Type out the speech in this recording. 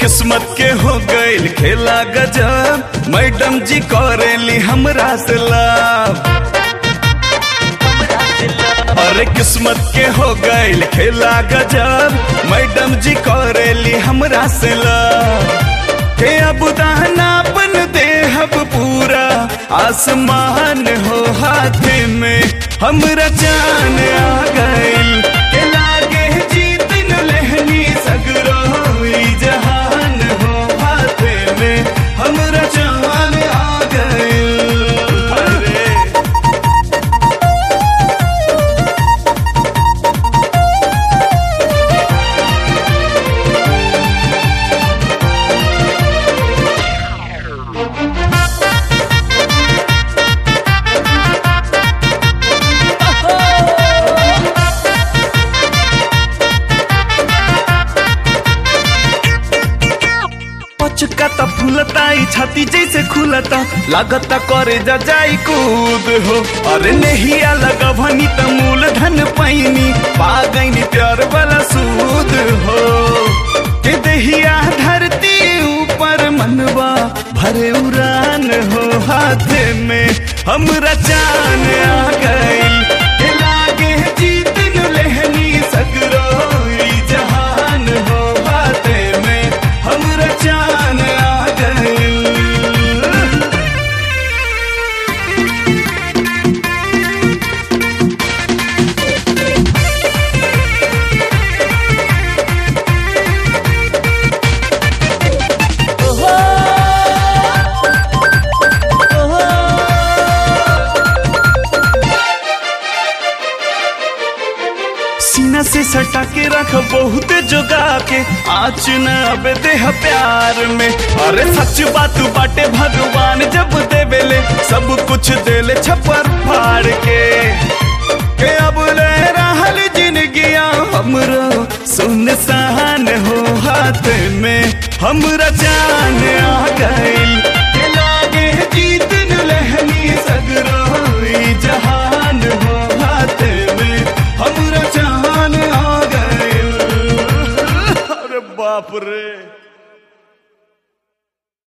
किस्मत के हो गईल खेला गजब मैडम जी करेली हमरा से लाभ अरे किस्मत के हो गईल खेला गजब मैडम जी करेली हमरा से लाभ के अब दानापन देहब पूरा आसमान हो हाथ में हमरा जान आ गईल के लागे जीत न लहनी सगरो ई जहान हो हाथ में हमरा जान आ गईल अरे पचका त फूलता ई छाती जैसे खुलता लागता करे जा जाई कूद हो अरे नहिया लगा भनी त मूलधन पैनी पा गईनी प्यार वाला सूद हो के दहिया धरती ऊपर मनवा भरे उड़ान हो हाथ में हमरा जान आ गईल के लागे जीत न लहनी सगरो ई जहान हो हाथ में हमरा जान आ गईल सीना से सटा के रख बहुत जोगा के आँच न अब देह प्यार में अरे सच बात बाटे भगवान जब देवेले सब कुछ देले छपर फाड़ के के अब ले रहल जिंदगिया हमरो सुनसान हो हाथ में हमरा